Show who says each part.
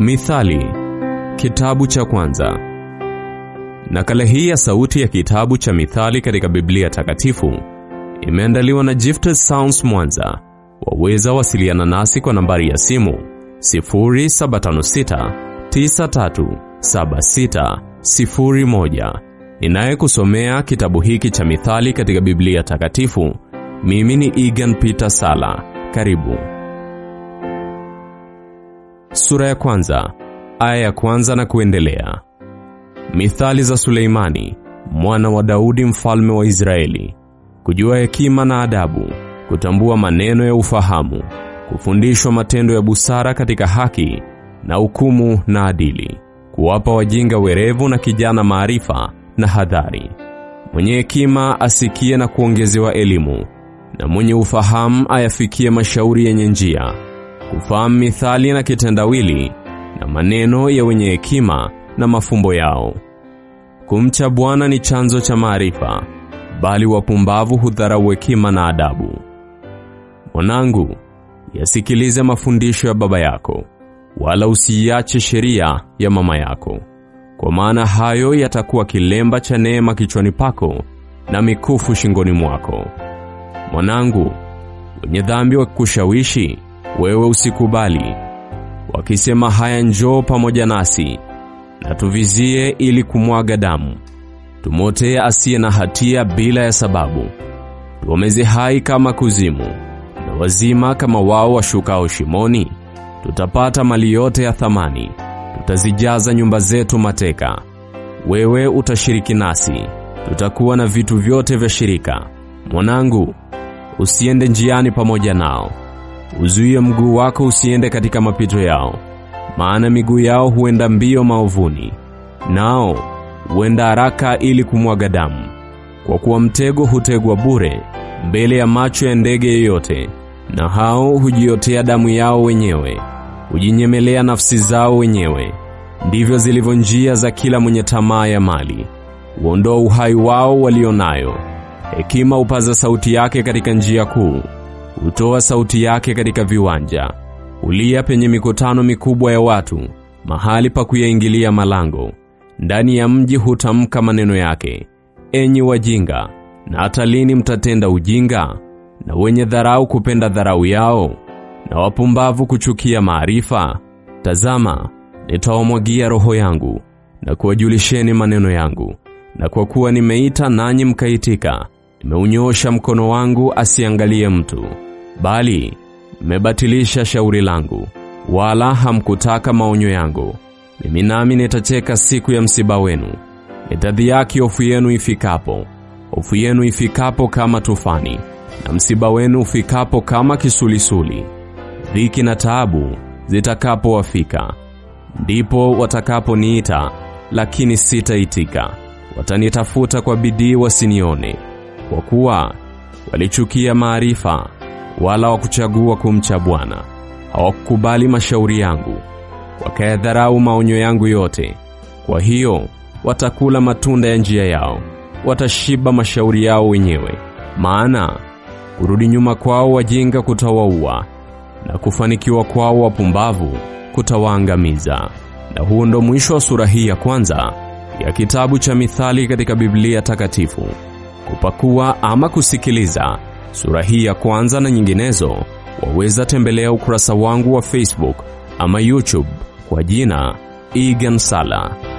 Speaker 1: Mithali, kitabu cha kwanza. Nakala hii ya sauti ya kitabu cha Mithali katika Biblia Takatifu imeandaliwa na Gifted Sounds Mwanza. Waweza wasiliana nasi kwa nambari ya simu 0756 937601. Ninayekusomea kitabu hiki cha Mithali katika Biblia Takatifu, mimi ni Egan Peter Sala. Karibu. Sura ya kwanza, aya ya kwanza na kuendelea. Mithali za Suleimani, mwana wa Daudi mfalme wa Israeli. Kujua hekima na adabu, kutambua maneno ya ufahamu, kufundishwa matendo ya busara katika haki na hukumu na adili, kuwapa wajinga werevu na kijana maarifa na hadhari. Mwenye hekima asikie na kuongezewa elimu, na mwenye ufahamu ayafikie mashauri yenye njia. Kufahamu mithali na kitendawili na maneno ya wenye hekima na mafumbo yao. Kumcha Bwana ni chanzo cha maarifa, bali wapumbavu hudharau hekima na adabu. Mwanangu, yasikilize mafundisho ya baba yako, wala usiiache sheria ya mama yako, kwa maana hayo yatakuwa kilemba cha neema kichwani pako na mikufu shingoni mwako. Mwanangu, wenye dhambi wakikushawishi, wewe usikubali, wakisema haya, njoo pamoja nasi na tuvizie ili kumwaga damu, tumotee asiye na hatia bila ya sababu, tuomeze hai kama kuzimu na wazima kama wao washukao shimoni. Tutapata mali yote ya thamani, tutazijaza nyumba zetu mateka. Wewe utashiriki nasi, tutakuwa na vitu vyote vya shirika. Mwanangu, usiende njiani pamoja nao, uzuie mguu wako usiende katika mapito yao, maana miguu yao huenda mbio maovuni, nao huenda haraka ili kumwaga damu. Kwa kuwa mtego hutegwa bure mbele ya macho ya ndege yeyote, na hao hujiotea damu yao wenyewe, hujinyemelea nafsi zao wenyewe. Ndivyo zilivyo njia za kila mwenye tamaa ya mali, huondoa uhai wao walio nayo. Hekima hupaza sauti yake katika njia kuu, hutoa sauti yake katika viwanja, hulia penye mikutano mikubwa ya watu, mahali pa kuyaingilia malango. Ndani ya mji hutamka maneno yake. Enyi wajinga, na hata lini mtatenda ujinga? Na wenye dharau kupenda dharau yao, na wapumbavu kuchukia maarifa? Tazama, nitawamwagia roho yangu na kuwajulisheni maneno yangu. Na kwa kuwa nimeita nanyi mkaitika, nimeunyoosha mkono wangu asiangalie mtu, bali mmebatilisha shauri langu, wala hamkutaka maonyo yangu. Mimi nami nitacheka siku ya msiba wenu, nitadhihaki hofu yenu ifikapo, hofu yenu ifikapo kama tufani, na msiba wenu ufikapo kama kisulisuli. Dhiki na taabu zitakapowafika, ndipo watakaponiita, lakini sitaitika. Watanitafuta kwa bidii wasinione, kwa kuwa walichukia maarifa, wala wakuchagua kumcha Bwana. Hawakukubali mashauri yangu, wakayadharau maonyo yangu yote. Kwa hiyo watakula matunda ya njia yao, watashiba mashauri yao wenyewe. Maana kurudi nyuma kwao wajinga kutawaua, na kufanikiwa kwao wapumbavu kutawaangamiza. Na huo ndo mwisho wa sura hii ya kwanza ya kitabu cha Mithali katika Biblia Takatifu. Kupakua ama kusikiliza sura hii ya kwanza na nyinginezo, waweza tembelea ukurasa wangu wa Facebook ama YouTube kwa jina Egan Sala.